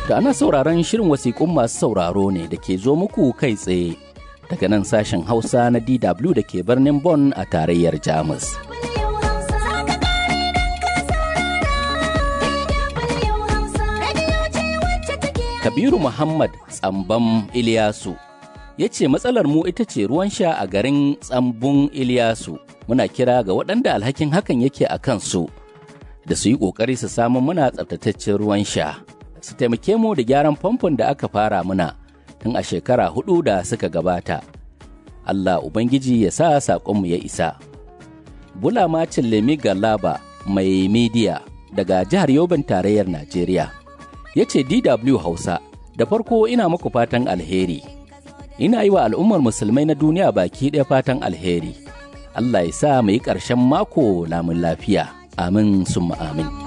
Da ana sauraron shirin wasiƙun masu sauraro ne da ke zo muku kai tsaye daga nan sashen Hausa na DW da ke birnin Bonn a tarayyar Jamus. Kabiru Muhammad Tsambam Iliyasu ya ce matsalar mu ita ce ruwan sha a garin Tsambun Iliyasu. Muna kira ga waɗanda alhakin hakan yake a kansu da su yi ƙoƙari su samu muna tsabtataccen ruwan sha. Su taimake mu da gyaran famfon da aka fara muna tun a shekara hudu da suka gabata. Allah Ubangiji ya sa saƙonmu ya isa. Bula Macin Lemi Galaba mai midiya daga jihar Yobin tarayyar Najeriya. ya ce DW Hausa, da farko ina muku fatan alheri. Ina yi wa al'ummar musulmai na duniya baki ɗaya fatan alheri. Allah ya sa mu yi ƙarshen mako lamun lafiya. Amin summa amin.